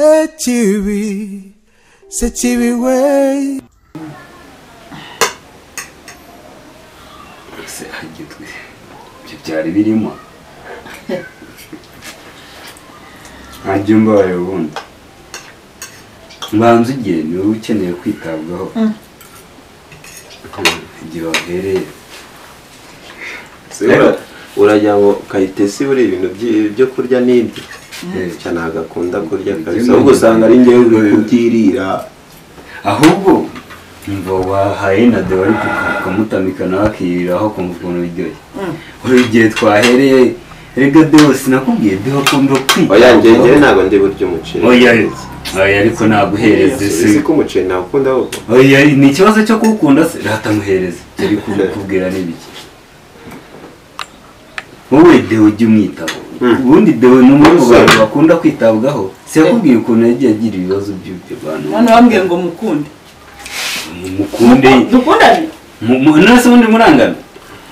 sekibi sekibi we ese hagitwe ibyo byari birimo ntajya mbaye ubundi mbanza ugiye ni wowe ukeneye kwitabwaho igihe wahereye Se ura- uragira ngo kayitesi buriya ibintu byi- byo kurya n'ibyo cyane ntabwo akunda kurya kabisa ahubwo usanga ari ngewe kutirira ahubwo mva wahaye na de wari kukamutamika nawe akiriraho akumva ukuntu biryoshye uri igihe twahereye rega dewo sinakubwiye dewo akunda oya njyewe njyewe kwita ntabwo ndi burya umuceri oya oya ariko naguhereze si si ko umuceri nawukunda ahubwo oya ni ikibazo cyo kuwukunda se ratamuhereze yari kukubwira n'ibiki wowe dewe ujya umwitaho Mm. ubundi dewe ni umwe mu Umusore. bantu bakunda kwitabwaho siyakubwiye ukuntu yagiye agira ibibazo by'ibyo bantu none bambwiye ngo mukunde mukunde dukundane Mu- mu- none se ubundi murangana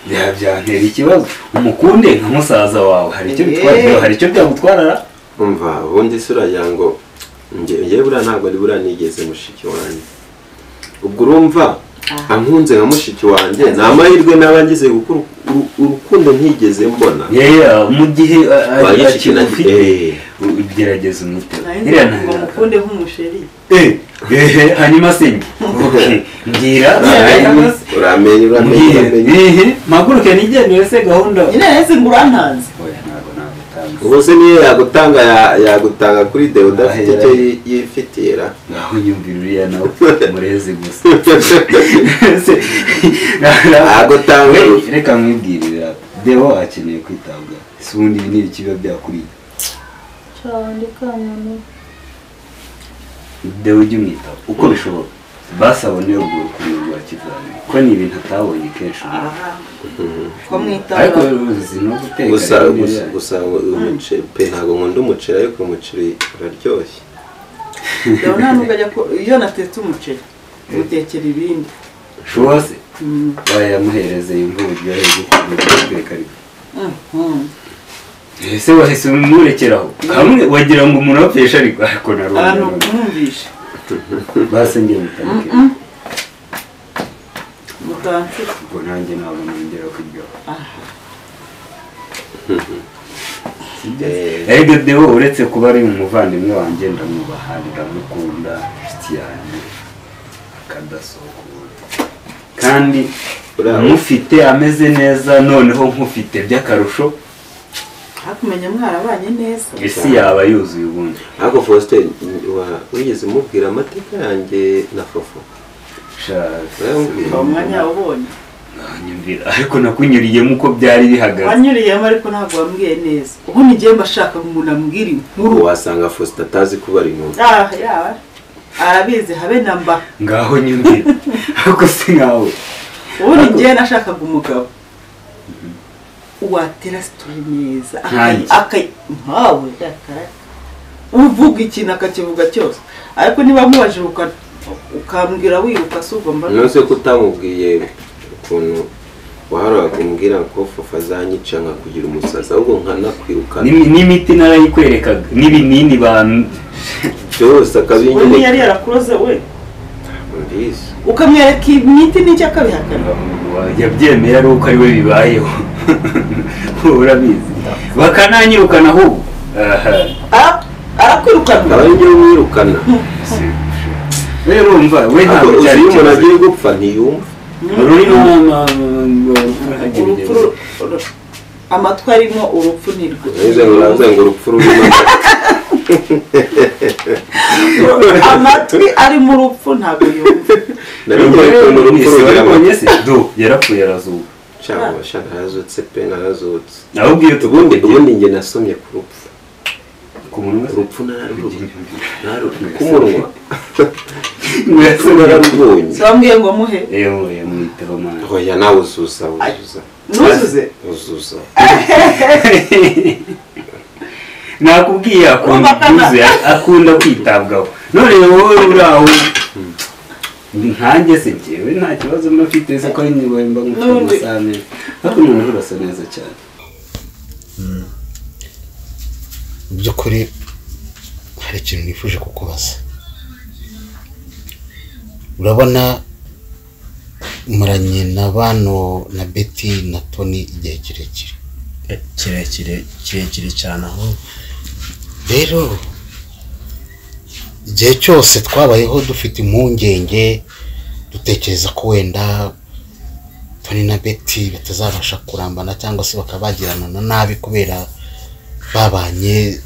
Bya- byantera ikibazo umukunde nka musaza wawe hari icyo bitwara Yeee. hari icyo byagutwarara umva ubundi se uragira ngo nge- njyewe buriya ntabwo ari buriya nigeze mushiki wanjye ubwo urumva ankunze nka mushiki wanjye ni amahirwe n'aba ngize kuko uru- uru- urukundo ntigeze mbona yeya mu gihe a- a- Ba gishiki na- akigufite eh. u- ugerageza umutego nari nzi ngo mukunde nk'umusheri ehe hanyuma se njye okay mbwira Uramenye, uramenye uramenye uramenye ehe mpaguruke nigendere se gahunda nyine nahise ngo urantanze oya ntabwo nagutanze ubu se niyo yagutanga ya- yagutanga kuri dewe udafite icyo yi- yifitira naho nyumvira uriya nawe mureze gusa Se- Agutanga We, urufu. reka mwibwirira deo akeneye kwitabwaho si ubundi ibi ni ikiba byakuriye deo ujya umwitaho uko bishoboka basabone urwo rukundo rwa kizamini ko ni ibintu atabonye kenshi aha ko mwitaba ariko uzi no guteka gusa rero ni gusa- byanyu. gusa umuceri pe ntabwo nkunda umuceri ariko umuceri uraryoshye dore nta nubwo ajya ko iyo natetse umuceri mutekera ibindi Showa se Mm, bayamuhereze yumva uburyohe bwo kuguteka ariko mm, mm. ese wahise umurekeraho hamwe wagira ngo umuntu apfesha ariko ariko abantu narubona mwumvishe basengeye mutarike mutansira ubwo nanjye ntabwo nongera kuryoha Eh, erega deo uretse kuba ari umuvandimwe wanjye ndamwubaha ndamukunda inshuti yanjye akadasokura kandi Bravo. mufite ameze neza noneho nkufite by'akarusho hakumenya mwarabanye neza isi yaba yuzuye ubundi ariko faustin wa- wigeze umubwira amateka yanjye na fofo Sha, Urambwira. uwo mwanya ubonye nyumvira ariko nakunyuriyemo uko byari bihagaze wanyuriyemo ariko ntabwo wambwiye neza ubu nigeye mba ashaka umuntu ambwira inkuru wasanga faustin atazi kubara inkuru ah ya arabizi habe na mba ngaho nyumvira ariko si nkawe ubu nigeye nashakaga umugabo watera sitori neza Nkanjye. akayi- akayi- nkawe yakaraka uvuga ikintu akakivuga cyose ariko niba mubajije uka- ukambwira wiruka si ugomba nonese ko utamubwiye ukuntu waharaga umbwira ko fofo azanyica nkakugira umusazi ahubwo nkanakwirukana N'imi- n'imiti narayikwerekaga n'ibinini bantu byose we niyo yari akabinyereka yarakuroze we mbizi ukamwereka imiti n'icyo akabihakana yabyemeye ari uko ari we bibayeho urabizi bakananyirukana ahubwo Aha. Ara- arakwirukana aba ari njyewe umwirukana we urumva we ntabwo cyari ariko iyo umuntu ikibazo agiye gupfa ntiyumva ururimi urupfu ru- ru- amatwi arimo urupfu ni rwo nize ngo uraze ngo urupfu rurimo amatwi arimo urupfu ntabwo yumva nari ngiye kumva urupfu rugira waribonye amata se do yarapfuye arazuka cyangwa shaka arazutse pe narazutse ahubwo iyo ubundi tubundi ubundi njye nasomye ku rupfu ku munwa urupfu nararubonye nararubonye ku munwa urupfu se nararubonye si wambwiye ngo muhe yewe yamwiteho mwana oya nawe uzuza uzuza nuzuze uzuza nakubwiye akunda Urumva kana- ibyuzuye akunda kwitabwaho none wowe uri aho nkanjye se njyewe nta kibazo mba mfite se ko nyine mba nkufite N'ubundi- umusane ariko noneho urasa neza cyane mu by'ukuri hari ikintu nifuje kukubaza urabona muranye na bano na beti na toni igihe kirekire kirekire kirekire cyane aho rero igihe cyose twabayeho dufite impungenge dutekereza ko wenda toni na beti batazabasha kurambana cyangwa se bakaba bagirana na nabi kubera babanye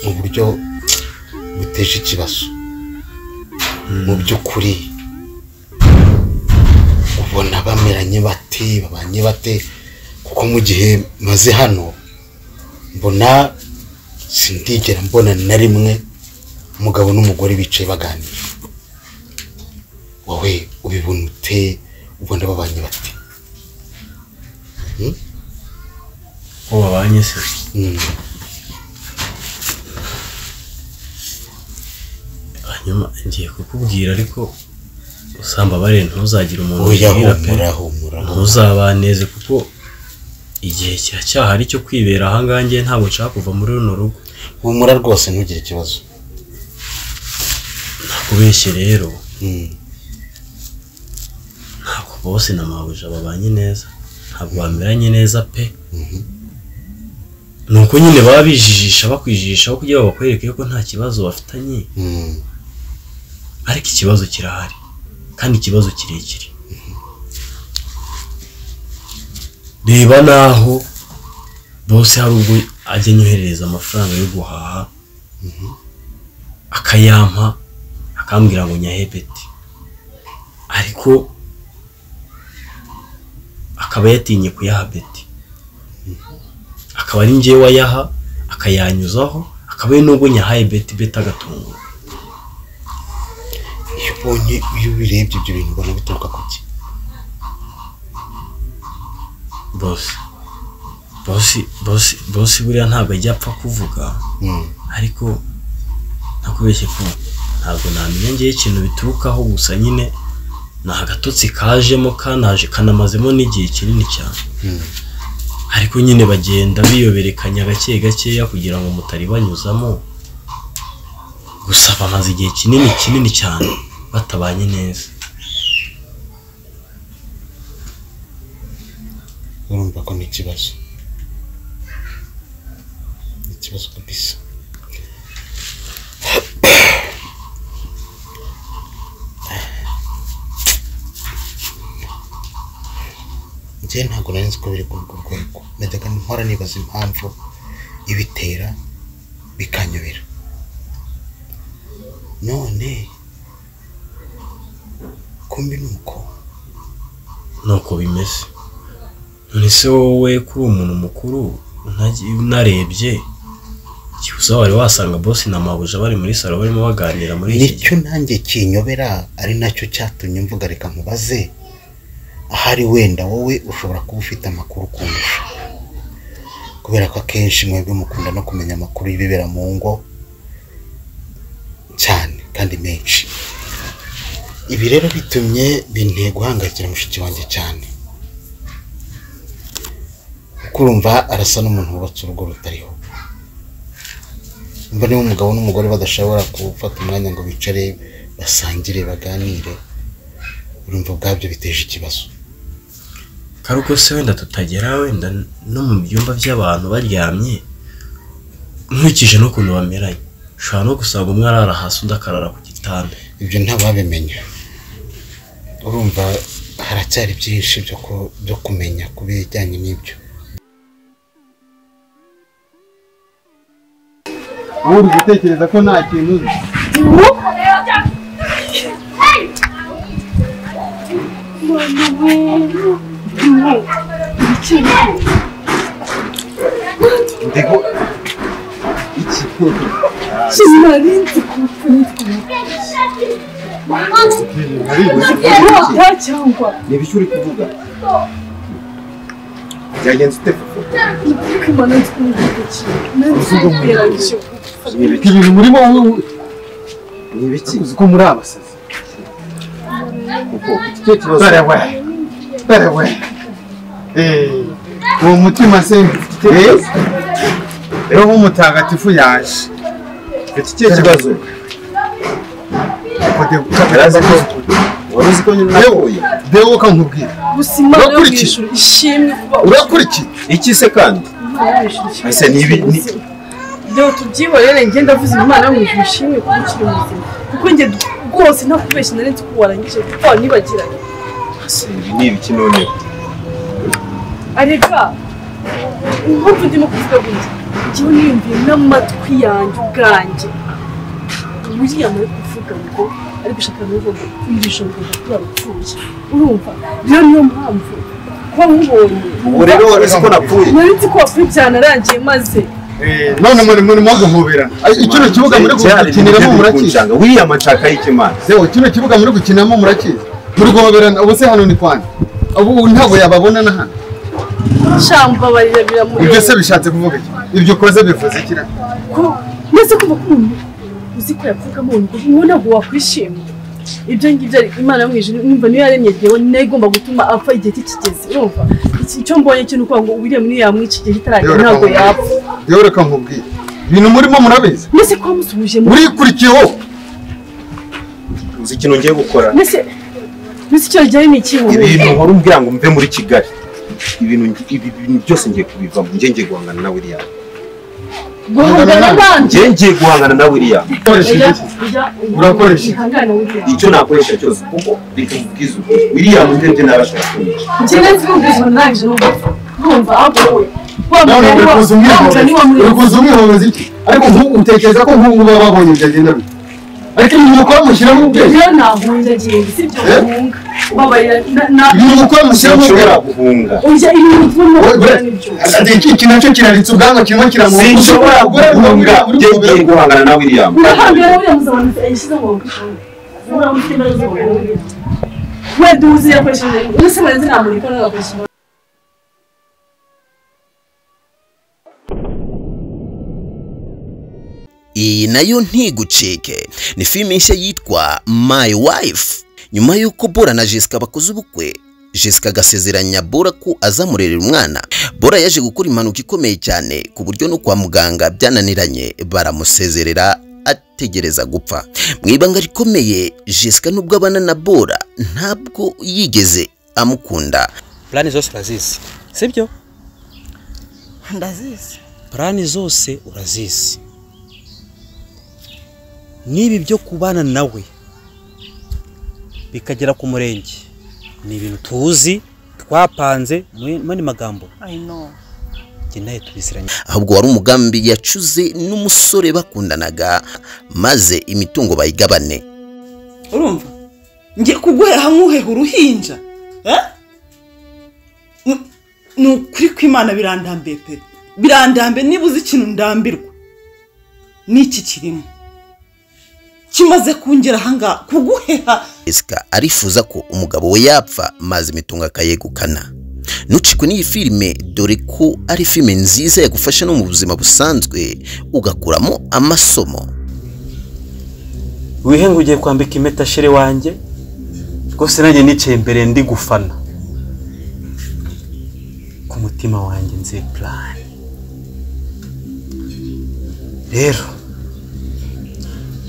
mu buryo buteje ikibazo mu by'ukuri ubona bameranye bate babanye bate kuko mu gihe maze hano mbona sindigera mbona na rimwe umugabo n'umugore bicaye baganira wowe ubibona ute ubona babanye bate ko babanye se Mm. hanyuma ngiye kukubwira ariko usamba bare ntuzagire umuntu oya ubwira pe. humura humura humura. ntuzabaneze kuko igihe kiracyahari cyo kwibera ahangaha ngewe ntabwo nshaka kuva muri runo rugo humura rwose ntugire ikibazo nakubeshye rero Mm. ntabwo bose na mabuja babanye neza ntabwo bameranye neza pe ni uko nyine baba bijijisha bakwijijishaho kugira ngo bakwereke ko nta kibazo bafitanye Mm. ariko ikibazo kirahari kandi ikibazo kirekire reba n'aho bose hari ubwo ajya anyoherereza amafaranga yo guhaha akayampa akambwira ngo nyahebeti ariko akaba yatinye kuyaha beti akaba ari njyewe wayaha akayanyuzaho akaba ari n'ubwo nyahaye beti beti agatungurwa iyo ubonye iyo ubirebye ibyo bintu ubona bituruka ku ki bosi bosi bosi bosi buriya ntabwo ajya apfa kuvuga Mm. ariko ntakubeshye ko ntabwo namenya ngewe ikintu biturukaho gusa nyine ni agatotsi kajemo kanaje kanamazemo n'igihe kinini cyane Mm. ariko nyine bagenda biyoberekanya gake gakeya kugira ngo mutari banyuzamo gusa bamaze igihe kinini kinini cyane batabanye neza urumva ko ni ikibazo ni ikibazo kabisa njye ntabwo nari nzi ko biri ku rwo rwego najyaga mpora nibaza impamvu ibitera bikanyobera none kumbi ni uko nuko bimeze none se wowe kuri umuntu mukuru unagi- unarebye gusa wari wasanga bosi na mabuja bari muri salo barimo baganira muri iki gihe nicyo nanjye kinyobera ari nacyo cyatumye mvuga reka nkubaze ahari wenda wowe ushobora kuba ufite amakuru kundusha kubera ko akenshi mwebwe mukunda no kumenya amakuru y'ibibera mu ngo cyane kandi menshi ibi rero bitumye binteye guhangayikira mushiki wanjye cyane kuko urumva arasa n'umuntu wubatse urugo rutariho mba niba umugabo n'umugore badashobora gufata umwanya ngo bicare basangire baganire urumva ubwabyo biteje ikibazo karuko se wenda tutagera wenda no mu byumba by'abantu baryamye nkurikije n'ukuntu bameranye ushobora no gusanga umwe arara hasi undi akarara ku gitanda ibyo ntababimenya urumva haracyari byinshi byo ku- byo kumenya ku bijyanye n'ibyo ubundi gutekereza ko nta kintu uzi ndiko iki ntibicyo uri kuvuga byagenze ute koko ni ibiki ibintu murimo wu- ni ibiki uzi ko muri abasazi kuko icyo kibazo dore we dore we Eh, uwo mutima se Eh, roho mutagatifu yaje mfite ikihe kibazo arazi ko wari uzi ko nyine unahuye bewo ukankubwira gusa imana yo mu Urakurikiye? ijuru ishimwe kuba urakurikiye iki se kandi ese ni ibi ni dore tubyihorere njye ndavuze imana yo mu ijuru ishimwe kuba ukiri muzima kuko njye rwose nta kubeshya nari nzi ko warangije kuko wanibagiranye ese ibi ni ibiki none arega impamvu ndimo kuvuga gutya njyewe niyumviye n'amatwi yanjye ubwanjye william ari kuvuga ngo ari gushaka n'uvuga iri joro ngo kuri abapfuye urumva rero niyo mpamvu kuba nkubonye ubu rero wari uzi ko napfuye nari nzi ko wapfuye byanarangiye maze none muri murimo guhoberana kino kibuga muri gukiniramo murakizi wiriya mashaka y'ikimana yewe kino kibuga muri gukiniramo murakizi muri guhoberana ubu se hano ni kwani ubu ntabwo yababona na hano shamba barira biramureba ibyo se bishatse kuvuga iki ibyo ukoze bivuze ikira ko ndetse kumva ko umuntu uzi ko yapfukamo ngo ubu ntabwo wakwishima ibyo ngibyo ari imana yo mu ijuru numva niyo yaremye ryewe nayo igomba gutuma apfa igihe cye kigeze urumva Iki- icyo mbonye cyo ni ukuvuga ngo william niyo iki gihe kitaragera ntabwo yapfa yewe reka nkubwire ibintu murimo murabizi mbese ko wamusubije mu urikurikiyeho uzi ikintu ngiye gukora mbese mbese icyo ryawe ni ikihe ibintu wari umbwira ngo mve muri kigali ibintu ngi- ibi bintu byose ngiye kubivamo njye ngiye guhangana na william guhangana n'abandi njye ngiye guhangana na william ukoresheje iki Urakoresha. ihangana william icyo nakoresha cyose kuko reka nkubwize ukuri william ndebye n'abashakisha njye nzi ko ubuzima ntangije urumva ahubwo wowe none wamubwira ngo urikuza wamubwira niba muri umwihorezi urikuza umwihorezi iki ariko nku- utekereza ko nk'ubu baba babonye byagenda bite ariko ibintu mukora mushyiramo ubwenge rero nahunze agenda si byo bahunga babarira na- na- ibintu mukora mushyiramo sinshobora ubwenge guhunga urya ibintu turimo Oya, gukora nibyo ati, iki- iki nacyo kiraritse ubwanwa kirimo kiramuha sinshobora guhunga njye ngiye guhangana na william urahambira uriya muzabona yashyize ngo uramutema we duhuze yakoresheje ese barenze nta muntu ikora agakoresha iyi nayo ntigucike ni filime nshya yitwa my wife nyuma y'uko bora na jessica bakoze ubukwe jessica agasezeranya bora ko azamurerera umwana bora yaje gukora impanuka ikomeye cyane ku buryo no kwa muganga byananiranye baramusezerera ategereza gupfa mu ibanga rikomeye jessica nubwo abana na bora ntabwo yigeze amukunda purani zose urazizi sibyo ndazizi purani zose urazizi n'ibi byo kubana nawe bikagera ku murenge ni ibintu tuzi twapanze mu yandi magambo i know njye nawe tubiziranye ahubwo wari umugambi yacuze n'umusore bakundanaga maze imitungo bayigabane urumva ngiye kuguhera nkuheha uruhinja eh? Ni- ni ukuri kw'imana birandambiye pe birandambiye niba uzi ikintu ndambirwa n'iki kirimo kimaze kungera ahangaha kuguheha Jessica arifuza ko umugabo we yapfa maze imitungo akayegukana nucikwe n'iyi filime dore ko ari filime nziza yagufasha no mu buzima busanzwe ugakuramo amasomo wihenge ugiye kwambika impeta shere wanjye rwose nanjye nicaye imbere ndi gufana ku mutima wanjye nzi purani rero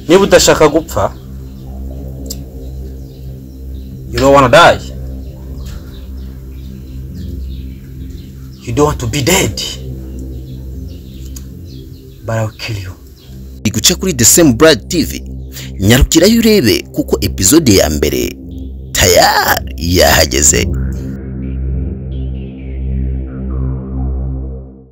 niba udashaka gupfa you don't wanna die you don't want to be dead but I'll kill you iri guca kuri The Same Brad TV nyarukirayo urebe kuko epizode ya mbere tayari yahageze